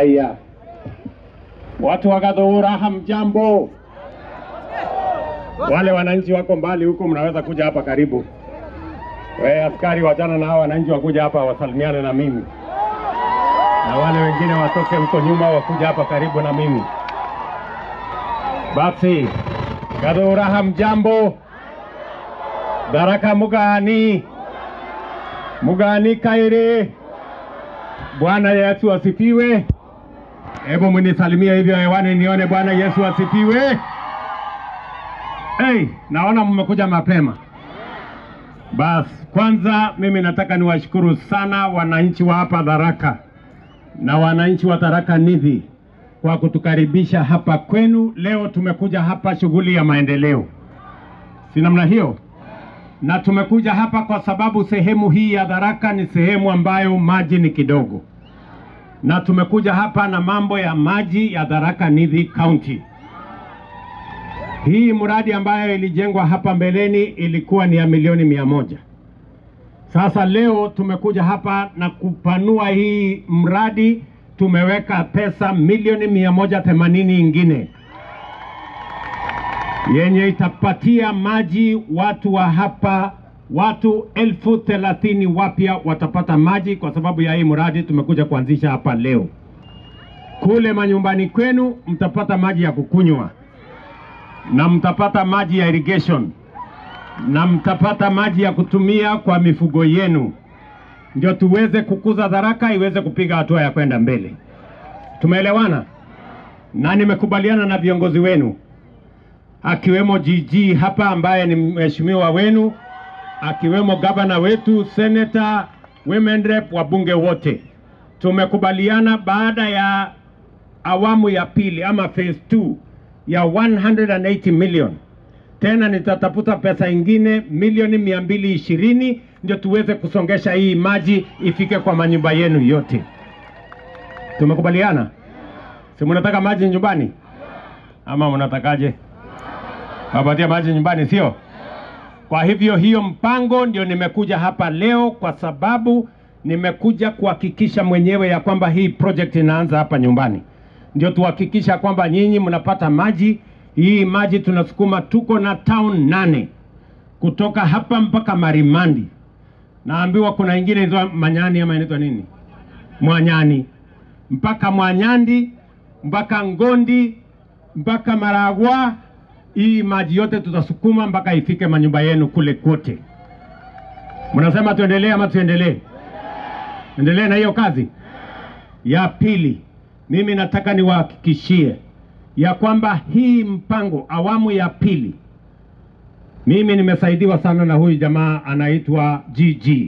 Haya, watu wa Gathũra, hamjambo? Wale wananchi wako mbali huko, mnaweza kuja hapa karibu. We askari, wachana na hao wananchi, wakuja hapa wasalimiane na mimi, na wale wengine watoke huko nyuma, wakuja hapa karibu na mimi. Basi Gathũra, hamjambo? Tharaka mugani mugani kairi. Bwana Yesu asifiwe. Hebu mnisalimie hivyo hewani nione. Bwana Yesu asifiwe. Hey, naona mmekuja mapema. Basi kwanza mimi nataka niwashukuru sana wananchi wa hapa Tharaka na wananchi wa Tharaka Nithi kwa kutukaribisha hapa kwenu. Leo tumekuja hapa shughuli ya maendeleo, si namna hiyo? Na tumekuja hapa kwa sababu sehemu hii ya Tharaka ni sehemu ambayo maji ni kidogo, na tumekuja hapa na mambo ya maji ya Tharaka Nithi County. Hii mradi ambayo ilijengwa hapa mbeleni ilikuwa ni ya milioni mia moja. Sasa leo tumekuja hapa na kupanua hii mradi, tumeweka pesa milioni mia moja themanini ingine yenye itapatia maji watu wa hapa, watu elfu thelathini wapya watapata maji kwa sababu ya hii mradi tumekuja kuanzisha hapa leo. Kule manyumbani kwenu mtapata maji ya kukunywa na mtapata maji ya irrigation na mtapata maji ya kutumia kwa mifugo yenu, ndio tuweze kukuza Tharaka iweze kupiga hatua ya kwenda mbele. Tumeelewana? Na nimekubaliana na viongozi wenu akiwemo GG hapa ambaye ni mheshimiwa wenu, akiwemo gavana wetu, senator, women rep, wabunge wote. Tumekubaliana baada ya awamu ya pili ama phase 2 ya 180 million tena nitatafuta pesa ingine milioni mia mbili ishirini ndio tuweze kusongesha hii maji ifike kwa manyumba yenu yote. Tumekubaliana? Si mnataka maji nyumbani ama mnatakaje? Wapatia maji nyumbani, sio? Kwa hivyo hiyo mpango ndio nimekuja hapa leo, kwa sababu nimekuja kuhakikisha mwenyewe ya kwamba hii project inaanza hapa nyumbani, ndio tuhakikisha kwamba nyinyi mnapata maji. Hii maji tunasukuma, tuko na town nane kutoka hapa mpaka Marimandi. Naambiwa kuna ingine inaitwa Manyani ama inaitwa nini, Mwanyani, mpaka Mwanyandi, mpaka Ngondi, mpaka Maragwa. Hii maji yote tutasukuma mpaka ifike manyumba yenu kule kote. Mnasema tuendelee ama tuendelee? Endelee na hiyo kazi. Ya pili, mimi nataka niwahakikishie ya kwamba hii mpango awamu ya pili, mimi nimesaidiwa sana na huyu jamaa anaitwa GG,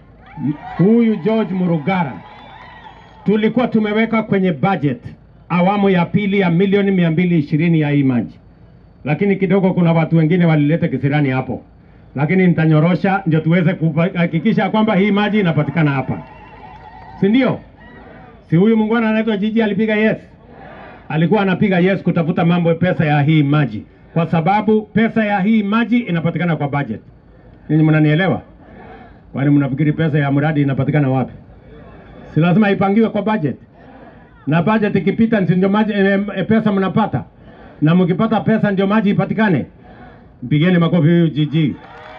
huyu George Murugara. Tulikuwa tumeweka kwenye budget awamu ya pili ya milioni mia mbili ishirini ya hii maji, lakini kidogo kuna watu wengine walileta kisirani hapo, lakini nitanyorosha ndio tuweze kuhakikisha kwamba hii maji inapatikana hapa, si ndio? Si huyu mungwana anaitwa Jiji alipiga yes, alikuwa anapiga yes kutafuta mambo pesa ya hii maji, kwa sababu pesa ya hii maji inapatikana kwa budget. Ninyi mnanielewa? Kwani mnafikiri pesa ya mradi inapatikana wapi? Si lazima ipangiwe kwa budget, na budget ikipita ndio maji e, e, pesa mnapata, na mkipata pesa ndio maji ipatikane. Mpigeni makofi huyu Jiji.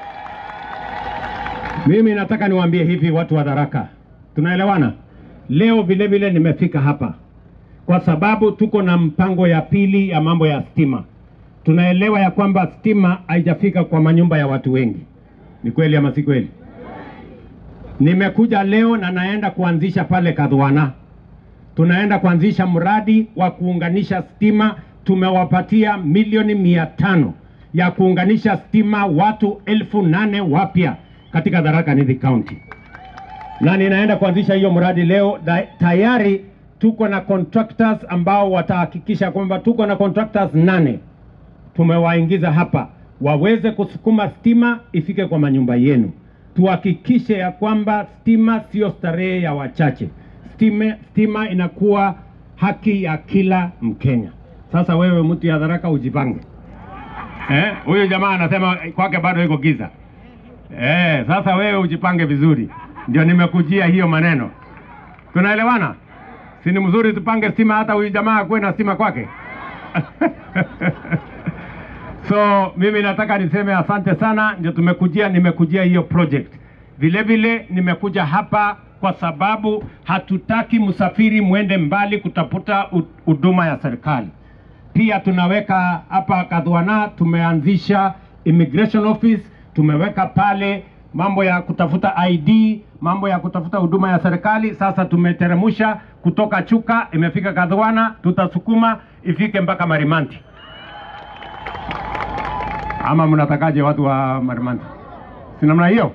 Mimi nataka niwaambie hivi watu wa Tharaka, tunaelewana? Leo vile vile nimefika hapa kwa sababu tuko na mpango ya pili ya mambo ya stima. Tunaelewa ya kwamba stima haijafika kwa manyumba ya watu wengi. Ni kweli ama si kweli? Nimekuja leo na naenda kuanzisha pale Kadhwana, tunaenda kuanzisha mradi wa kuunganisha stima. Tumewapatia milioni mia tano ya kuunganisha stima watu elfu nane wapya katika Tharaka Nithi County na ninaenda kuanzisha hiyo mradi leo. Da, tayari tuko na contractors ambao watahakikisha kwamba tuko na contractors nane tumewaingiza hapa waweze kusukuma stima ifike kwa manyumba yenu. Tuhakikishe ya kwamba stima sio starehe ya wachache, stima, stima inakuwa haki ya kila Mkenya. Sasa wewe mtu ya Tharaka ujipange. Eh, huyu jamaa anasema kwake bado iko giza. Eh, sasa wewe ujipange vizuri, ndio nimekujia hiyo maneno. Tunaelewana? Si ni mzuri tupange stima, hata huyu jamaa akuwe na stima kwake. So mimi nataka niseme asante sana, ndio tumekujia, nimekujia hiyo project. Vile vile nimekuja hapa kwa sababu hatutaki msafiri mwende mbali kutafuta hu- huduma ya serikali. Pia tunaweka hapa Kadhwana, tumeanzisha immigration office, tumeweka pale mambo ya kutafuta ID, mambo ya kutafuta huduma ya serikali. Sasa tumeteremusha kutoka Chuka, imefika Kadhwana, tutasukuma ifike mpaka Marimanti. Ama mnatakaje watu wa Marimanti? Si namna hiyo?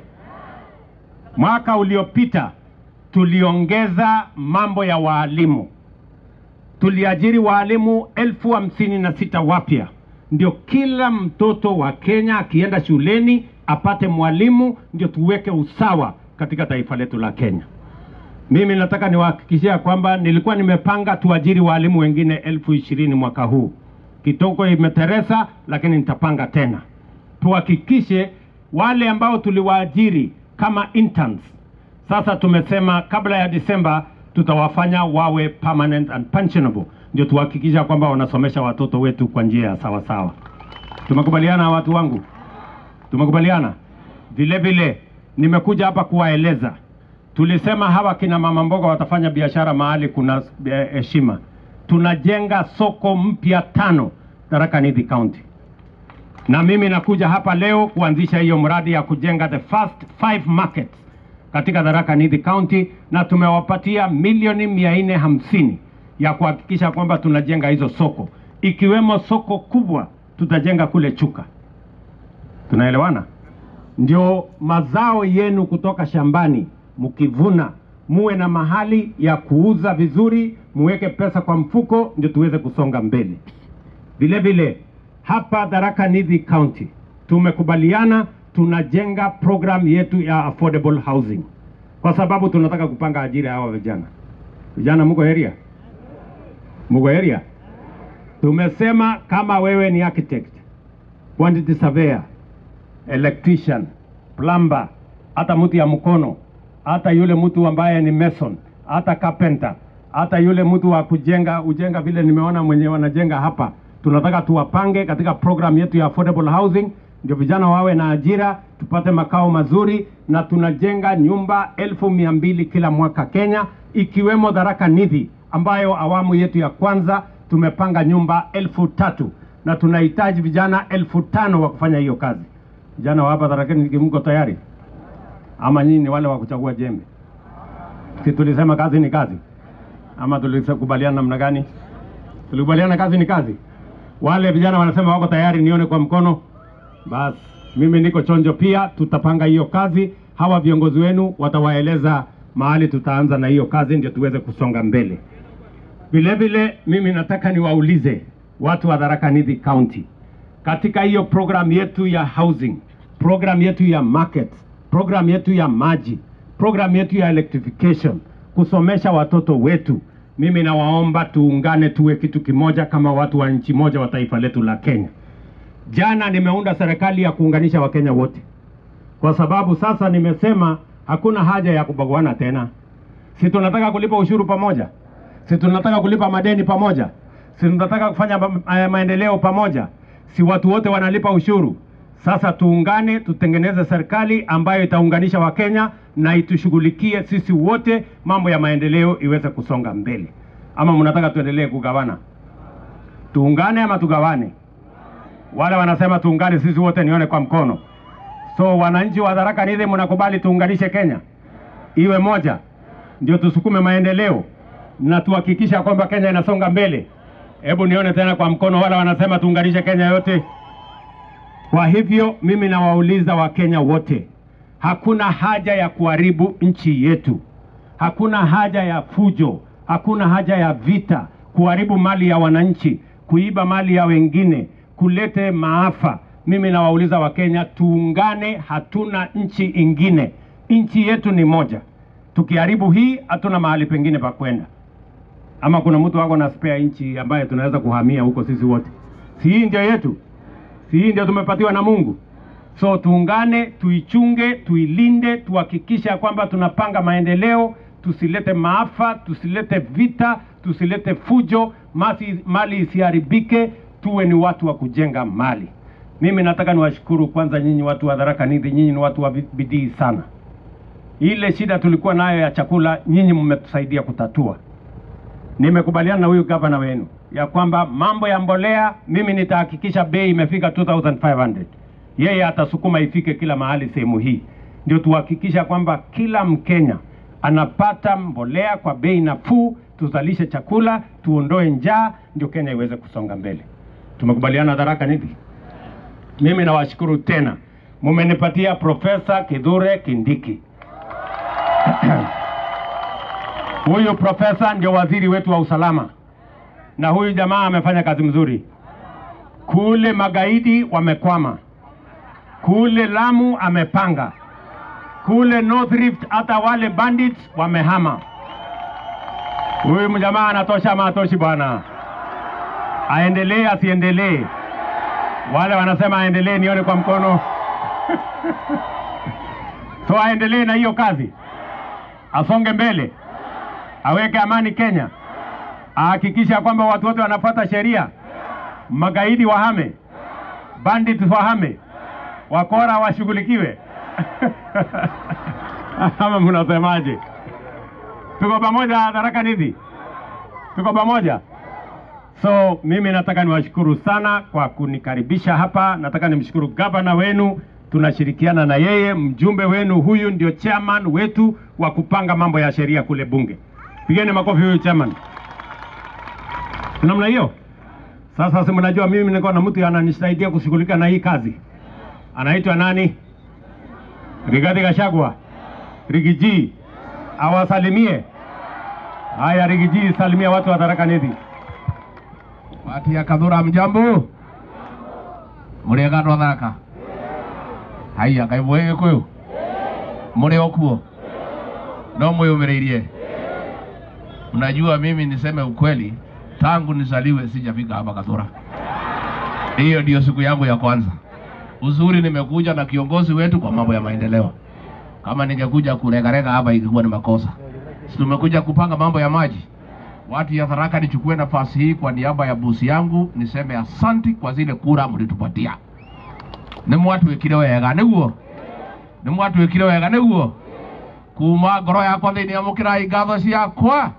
Mwaka uliopita tuliongeza mambo ya waalimu, tuliajiri waalimu elfu hamsini na sita wapya, ndio kila mtoto wa Kenya akienda shuleni apate mwalimu, ndio tuweke usawa katika taifa letu la Kenya. Mimi nataka niwahakikishia kwamba nilikuwa nimepanga tuajiri waalimu wengine elfu ishirini mwaka huu. Kitoko imeteresa, lakini nitapanga tena tuhakikishe wale ambao tuliwaajiri kama interns. Sasa tumesema kabla ya Disemba tutawafanya wawe permanent and pensionable, ndio tuhakikisha kwamba wanasomesha watoto wetu kwa njia ya sawa sawa. Tumekubaliana watu wangu, tumekubaliana. Vile vile nimekuja hapa kuwaeleza, tulisema hawa kina mama mboga watafanya biashara mahali kuna eh, heshima. Tunajenga soko mpya tano Tharaka Nithi County na mimi nakuja hapa leo kuanzisha hiyo mradi ya kujenga the first five markets katika Tharaka Nithi County, na tumewapatia milioni mia nne hamsini ya kuhakikisha kwamba tunajenga hizo soko, ikiwemo soko kubwa tutajenga kule Chuka. Tunaelewana? Ndio mazao yenu kutoka shambani mkivuna, muwe na mahali ya kuuza vizuri, muweke pesa kwa mfuko, ndio tuweze kusonga mbele. Vile vile hapa Tharaka Nithi County tumekubaliana tunajenga program yetu ya affordable housing, kwa sababu tunataka kupanga ajira ya hawa vijana. Vijana mko area, mko area. Tumesema kama wewe ni architect, quantity surveyor, electrician, plumber, hata mtu ya mkono, hata yule mtu ambaye ni mason, hata carpenter, hata yule mtu wa kujenga ujenga, vile nimeona mwenye wanajenga hapa, tunataka tuwapange katika program yetu ya affordable housing, ndio vijana wawe na ajira, tupate makao mazuri, na tunajenga nyumba elfu mia mbili kila mwaka Kenya, ikiwemo Tharaka Nithi ambayo awamu yetu ya kwanza tumepanga nyumba elfu tatu na tunahitaji vijana elfu tano wa kufanya hiyo kazi. Vijana wa hapa Tharaka Nithi, mko tayari ama nyinyi ni wale wa kuchagua jembe? Si tulisema kazi ni kazi, ama tulikubaliana namna gani? Tulikubaliana kazi ni kazi. Wale vijana wanasema wako tayari, nione kwa mkono. Basi mimi niko chonjo pia, tutapanga hiyo kazi. Hawa viongozi wenu watawaeleza mahali tutaanza na hiyo kazi, ndio tuweze kusonga mbele. Vile vile mimi nataka niwaulize watu wa Tharaka Nithi County, katika hiyo program yetu ya housing, program yetu ya markets, program yetu ya maji, program yetu ya electrification, kusomesha watoto wetu, mimi nawaomba tuungane, tuwe kitu kimoja kama watu wa nchi moja wa taifa letu la Kenya. Jana nimeunda serikali ya kuunganisha Wakenya wote, kwa sababu sasa nimesema hakuna haja ya kubaguana tena. Si tunataka kulipa ushuru pamoja? Si tunataka kulipa madeni pamoja? Si tunataka kufanya ma eh, maendeleo pamoja? Si watu wote wanalipa ushuru? Sasa tuungane, tutengeneze serikali ambayo itaunganisha Wakenya na itushughulikie sisi wote, mambo ya maendeleo iweze kusonga mbele. Ama mnataka tuendelee kugawana? Tuungane ama tugawane? Wale wanasema tuungane sisi wote, nione kwa mkono. So wananchi wa Tharaka Nithi, mnakubali tuunganishe Kenya iwe moja, ndio tusukume maendeleo na tuhakikisha kwamba Kenya inasonga mbele. Hebu nione tena kwa mkono wale wanasema tuunganishe Kenya yote. Kwa hivyo mimi nawauliza Wakenya wote, hakuna haja ya kuharibu nchi yetu, hakuna haja ya fujo, hakuna haja ya vita, kuharibu mali ya wananchi, kuiba mali ya wengine, kulete maafa. Mimi nawauliza Wakenya, tuungane, hatuna nchi ingine, nchi yetu ni moja. Tukiharibu hii, hatuna mahali pengine pa kwenda. Ama kuna mtu wako na spare nchi ambaye tunaweza kuhamia huko sisi wote? Si hii ndio yetu? Si hii ndio tumepatiwa na Mungu? So tuungane, tuichunge, tuilinde, tuhakikisha kwamba tunapanga maendeleo, tusilete maafa, tusilete vita, tusilete fujo, masi, mali isiharibike, tuwe ni watu wa kujenga mali. Mimi nataka niwashukuru kwanza nyinyi watu wa Tharaka Nithi, nyinyi ni watu wa bidii sana. Ile shida tulikuwa nayo ya chakula, nyinyi mmetusaidia kutatua. Nimekubaliana na huyu gavana wenu ya kwamba mambo ya mbolea, mimi nitahakikisha bei imefika 2500 yeye atasukuma ifike kila mahali sehemu hii, ndio tuhakikisha kwamba kila Mkenya anapata mbolea kwa bei nafuu, tuzalishe chakula, tuondoe njaa, ndio Kenya iweze kusonga mbele. Tumekubaliana Tharaka Nithi. Mimi nawashukuru tena, mumenipatia Profesa Kithure Kindiki. Huyu profesa ndio waziri wetu wa usalama, na huyu jamaa amefanya kazi mzuri. Kule magaidi wamekwama, kule Lamu amepanga, kule North Rift hata wale bandits wamehama. Huyu mjamaa anatosha ama atoshi bwana? Aendelee asiendelee? Wale wanasema aendelee, nione kwa mkono. So aendelee na hiyo kazi, asonge mbele, aweke amani Kenya, ahakikisha kwamba watu wote wanafuata sheria, magaidi wahame, bandits wahame, wakora washughulikiwe. Ama mnasemaje? Tuko pamoja Tharaka Nithi, tuko pamoja. So mimi nataka niwashukuru sana kwa kunikaribisha hapa. Nataka nimshukuru gavana wenu, tunashirikiana na yeye. Mjumbe wenu huyu ndio chairman wetu wa kupanga mambo ya sheria kule bunge. Pigeni makofi huyu chairman. Namna hiyo. Sasa si mnajua mimi niko na mtu ananisaidia kushughulika na hii kazi, anaitwa nani? Rigathi Gachagua, Rigiji, awasalimie. Haya, Rigiji, salimia watu wa Tharaka Nithi. Wati ya Kathura mjambo Muriega andå a thaka haiya ngai mwä gä kå yå må rä o kuo no mwä å mä rä irie mnajua mimi niseme ukweli tangu nizaliwe sijafika hapa Kathura hiyo ndio siku yangu ya kwanza uzuri nimekuja na kiongozi wetu kwa mambo ya maendeleo kama ningekuja kuregarega hapa ingekuwa ni makosa si tumekuja kupanga mambo ya maji watu ya Tharaka, nichukue nafasi hii kwa niaba ya bosi yangu niseme asanti kwa zile kura mlitupatia. Nĩ mwatwĩkire wega nĩguo, nĩ mwatwĩkire wega nĩguo. Kuma ngoro yakwa thĩinĩ amũkĩrai ngatho ciakwa,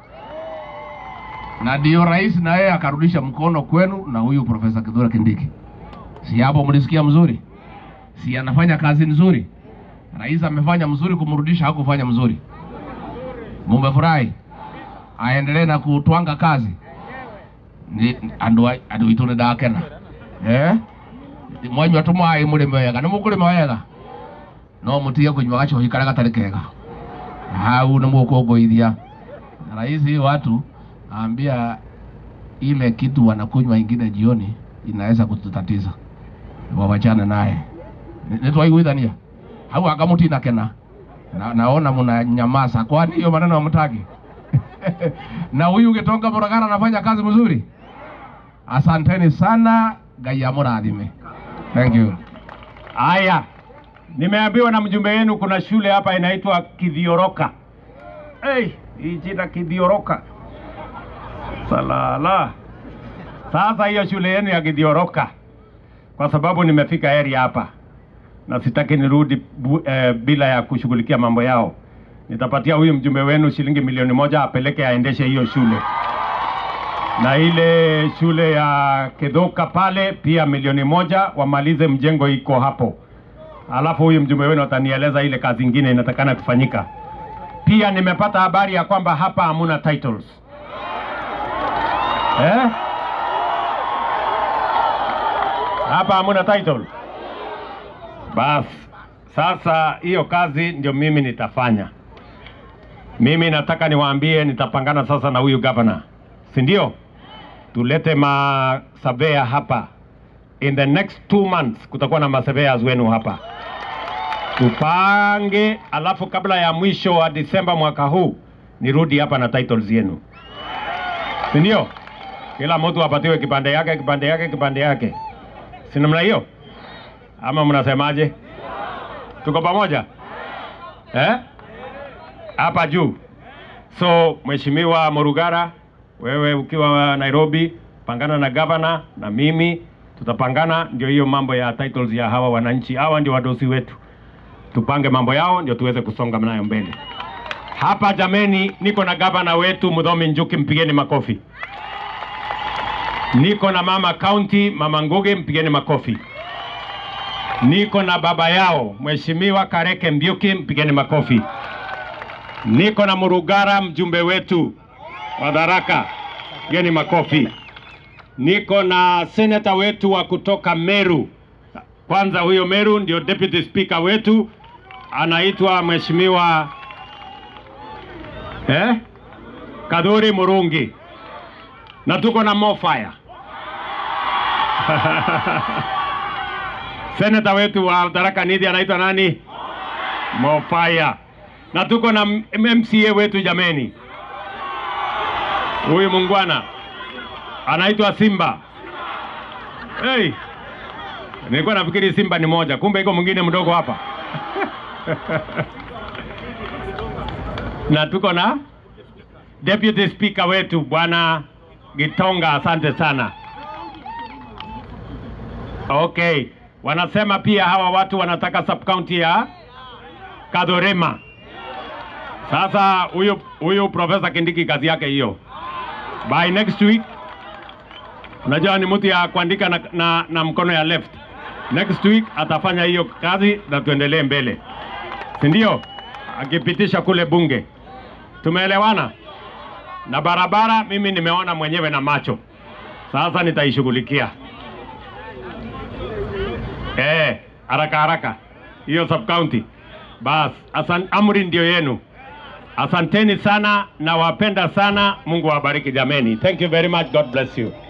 na ndio rais na yeye akarudisha mkono kwenu na huyu Profesa Kithure Kindiki. Si hapo mlisikia mzuri? Si anafanya kazi nzuri? Rais amefanya mzuri kumrudisha, hakufanya mzuri. Mumefurahi? aendelee na kutwanga kazi ni andu a- andu itu ni ndakena eh mwanyua tumai murime wega ni mukurima wega no mutige kunyua gacohi karia gatari kega hau ni mukunguithia Na rais hii watu ambia ile kitu wanakunywa ingine jioni inaweza kututatiza wawachane naye Ni- nitwaiguithania hau anga mutina kena na, naona muna nyamaza kwani hiyo maneno hamtaki na huyu Gitonga Muragara anafanya kazi mzuri. Asanteni sana, Ngai amurathime. Thank you. Haya, nimeambiwa na mjumbe wenu kuna shule hapa inaitwa Kithioroka. Hey, hii jina Kithioroka. Salala. Sasa hiyo shule yenu ya Kithioroka, kwa sababu nimefika area hapa na sitaki nirudi bu, eh, bila ya kushughulikia mambo yao, nitapatia huyu mjumbe wenu shilingi milioni moja apeleke aendeshe hiyo shule na ile shule ya Kedhoka pale pia milioni moja wamalize mjengo iko hapo. Alafu huyu mjumbe wenu atanieleza ile kazi ingine inatakana kufanyika. Pia nimepata habari ya kwamba hapa hamuna titles eh? Hapa hamuna title. Basi sasa hiyo kazi ndio mimi nitafanya. Mimi nataka niwaambie, nitapangana sasa na huyu governor, si ndio? Tulete masavea hapa. In the next two months kutakuwa na masurveyors wenu hapa, tupange, alafu kabla ya mwisho wa Disemba mwaka huu nirudi hapa na titles yenu, si ndio? Kila mtu apatiwe kipande yake, kipande yake, kipande yake, si namna hiyo? Ama mnasemaje? Tuko pamoja eh? Hapa juu So Mheshimiwa Murugara, wewe ukiwa Nairobi, pangana na gavana na mimi tutapangana, ndio hiyo mambo ya titles ya hawa wananchi. Hawa ndio wadosi wetu, tupange mambo yao ndio tuweze kusonga nayo mbele. Hapa jameni, niko na gavana wetu Mudhomi Njuki, mpigeni makofi. Niko na mama county, mama Ngugi, mpigeni makofi. Niko na baba yao Mheshimiwa Kareke Mbiuki, mpigeni makofi. Niko na Murugara, mjumbe wetu wa Tharaka, pigeni makofi. Niko na seneta wetu wa kutoka Meru. Kwanza huyo Meru ndio deputy speaker wetu anaitwa Mheshimiwa eh? Kadhuri Murungi, na tuko na Mofire seneta wetu wa Tharaka Nithi anaitwa nani? Mofire, na tuko na M- MCA wetu jameni, huyu mungwana anaitwa Simba. Hey, nilikuwa nafikiri Simba ni moja, kumbe iko mwingine mdogo hapa na tuko na deputy speaker wetu bwana Gitonga, asante sana. Okay, wanasema pia hawa watu wanataka sub county ya Kadorema. Sasa huyu huyu Profesa Kindiki kazi yake hiyo, by next week, unajua ni mtu ya kuandika na, na, na mkono ya left. Next week atafanya hiyo kazi na tuendelee mbele, si ndio? Akipitisha kule bunge. Tumeelewana? Na barabara mimi nimeona mwenyewe na macho, sasa nitaishughulikia eh, haraka haraka hiyo sub county. Bas, asan, amri ndio yenu. Asanteni sana, nawapenda sana. Mungu awabariki jameni. Thank you very much. God bless you.